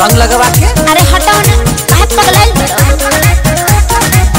रंग लगवा के अरे हटाओ ना काहे पगलाइल बड़ो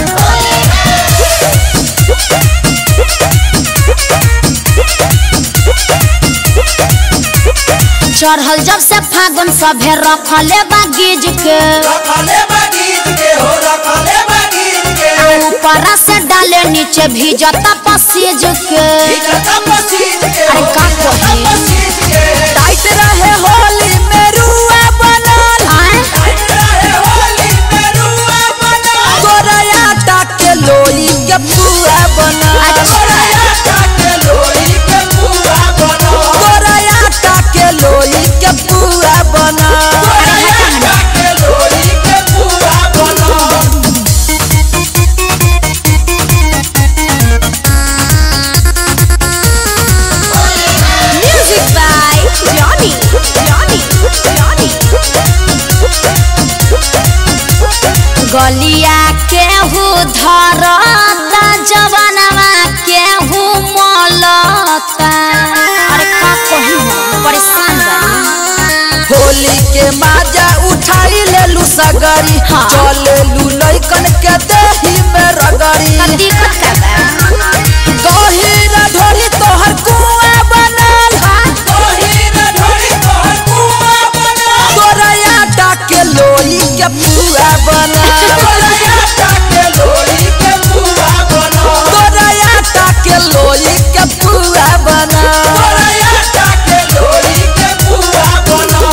चढ़ल जब से फागुन सभे रखले बा गिज के रखले बागीज के हो रखले बागीज के ऊपर से डाले नीचे भीजता पसीज के इकता पसीज के अरे का कही पसीज के टाइट रहे होली में रुआ बनल आए टाइट रहे होली में रुआ बना गोरया के लोई के पुआ बनल गोरया के लोई के पूरा बना गोरया के लोई के पुआ बनल गोरया के लोई के पूरा बना music by Johnny Johnny Johnny गलिया केहू धरता जवनवा केहू मलता अरे का कही हम परेशान बानी होली के माजा उठाई लेलू सगरी हाँ। चलेलू लइकन के देही में रगड़ी का दिक्कत का बा गहिर ढोरी तोहर कुआं बनल तोहीर ढोली तोहर कुआं बना गोरया के लोई के पुआ बनल गोरया के लोई के पूरा बना गोरया के लोई के पुआ बनल गोरया के लोई के पूरा बना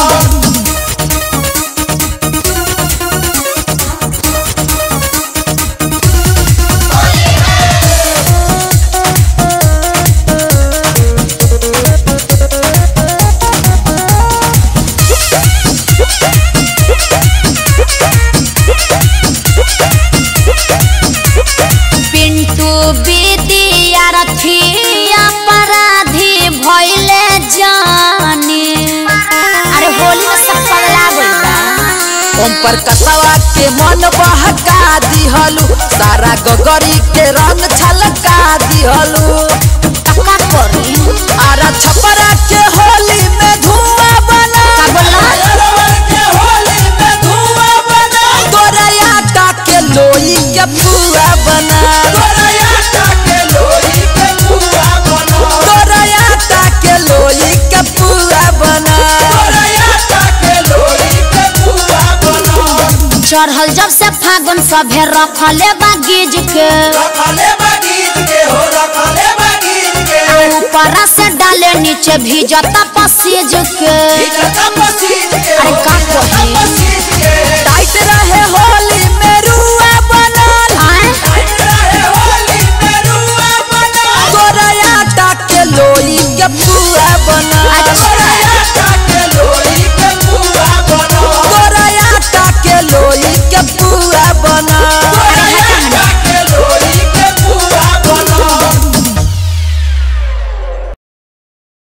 पिंटू विद्या रथिया अपराधी भइले जानी अरे होली में सब पगला गइल बा ओम पर कसवा के मन बहका दिहलू सारा गगरी के रंग छलका दिहलू का करी आरा छपरा के होली में धुआं बना का बोला अरवर के होली में धुआं बना गोरया के लोई के पुआ बना गोरया के लोई के पूरा बना गोरया के लोई के पुआ बना गोरया के लोई के पूरा बना चढ़ल जब से फागुन सभे रखले बा गिज के रखले बागीज के हो रखले बागीज के ऊपर से डाले नीचे भीजता पसीज के इकता पसीज के अरे का कही पसीज के टाइट रहे होली में रुआ बनल आए टाइट रहे होली में रुआ बना गोरया के लोई के पुआ बनल अच्छा